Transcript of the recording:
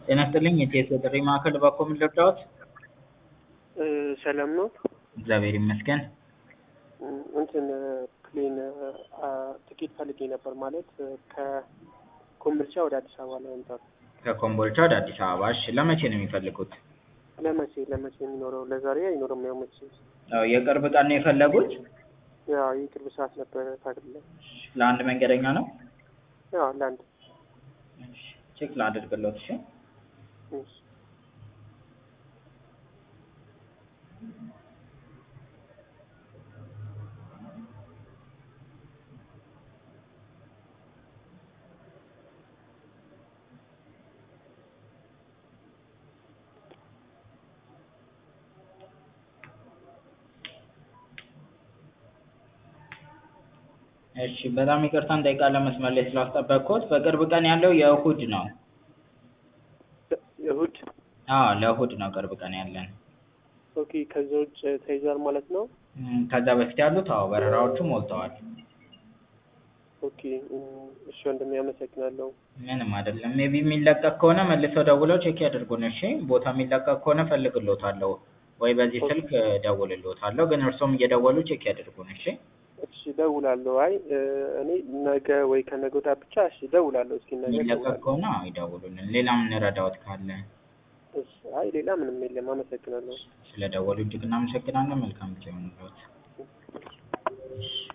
ጤና ይስጥልኝ የኢቲኤስ የጥሪ ማዕከል እባክዎ ምን ልርዳዎት? ሰላም ነው? እግዚአብሔር ይመስገን። እንትን ፕሌን ትኬት ፈልጌ ነበር ማለት ከኮምቦልቻ ወደ አዲስ አበባ ለመምጣት። ከኮምቦልቻ ወደ አዲስ አበባ እሺ ለመቼ ነው የሚፈልጉት? ለመቼ ለመቼ የሚኖረው ለዛሬ አይኖርም። ያው መቼ ያው የቅርብ ቀን ነው የፈለጉት? ያው የቅርብ ሰዓት ነበረ ታግለ ለአንድ መንገደኛ ነው? ያው ለአንድ እሺ ቼክ ላድርግልዎት እሺ። እሺ እሺ በጣም ይቅርታ እንጠይቃለን መስመር ላይ ስላስጠበቅኩት። በቅርብ ቀን ያለው የእሁድ ነው። እሁድ አዎ ለእሁድ ነው ቅርብ ቀን ያለን። ኦኬ ከዛ ውጭ ተይዟል ማለት ነው? እም፣ ከዛ በፊት ያሉት አዎ በረራዎቹ ሞልተዋል። ኦኬ እሺ ወንድሜ አመሰግናለሁ። ምንም አይደለም። ሜቢ የሚለቀቅ ከሆነ መልሰው ደውለው ቼክ ያድርጉን እሺ። ቦታ የሚለቀቅ ከሆነ እፈልግልዎታለሁ ወይ በዚህ ስልክ እደውልልዎታለሁ። ግን እርስዎም እየደወሉ ቼክ ያድርጉን እሺ። እሺ እደውላለሁ። አይ እኔ ነገ ወይ ከነገ ወዲያ ብቻ እሺ እደውላለሁ። እስኪ ነገ የሚለቀቅ እደውላለሁ። ከሆነ አዎ ይደውሉልን። ሌላ የምንረዳዎት ካለ እሺ አይ ሌላ ምንም የለም። አመሰግናለሁ። ስለደወሉ እጅግ እናመሰግናለን። መልካም ጊዜ ይሁንልዎት። እሺ